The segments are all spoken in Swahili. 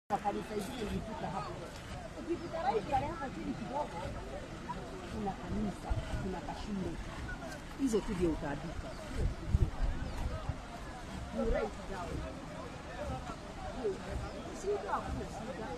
wakanisaidia nilifika hapo. Ukipita right pale hapa chini kidogo, kuna kanisa, kuna kashule, hizo tu ndio utaandika. You write down. Shida hakuna shida.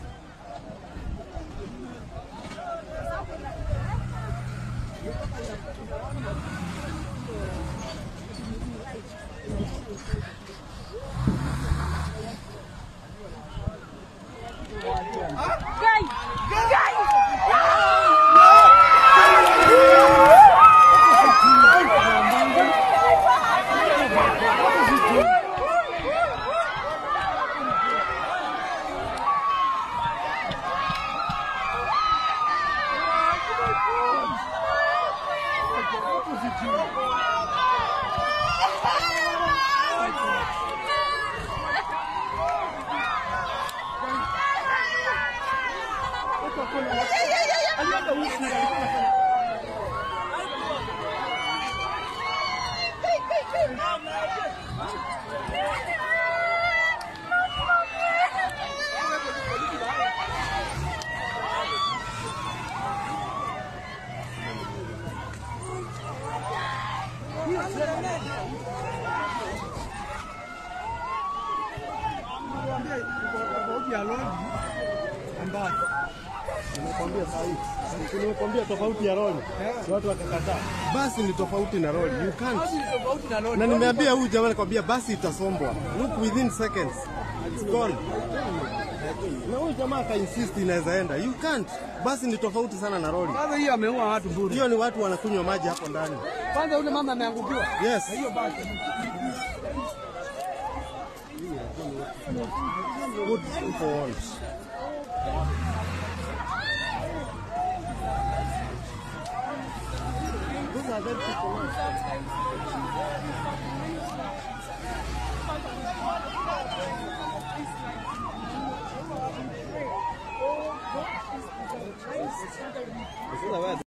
Nimekwambia sahi. Nimekwambia tofauti ya lori. Watu wakakataa. Basi ni tofauti na lori. You can't. Na nimeambia huyu jamaa nikwambia basi itasombwa. Look within seconds. It's gone. Na huyu jamaa aka insist inaweza enda. You can't. Basi ni tofauti sana na lori. Kwanza hiyo ameua watu bure. Hiyo ni watu wanakunywa maji hapo ndani. Kwanza yule mama ameangukiwa. Yes. Hiyo basi. Good for once. Those are dead people.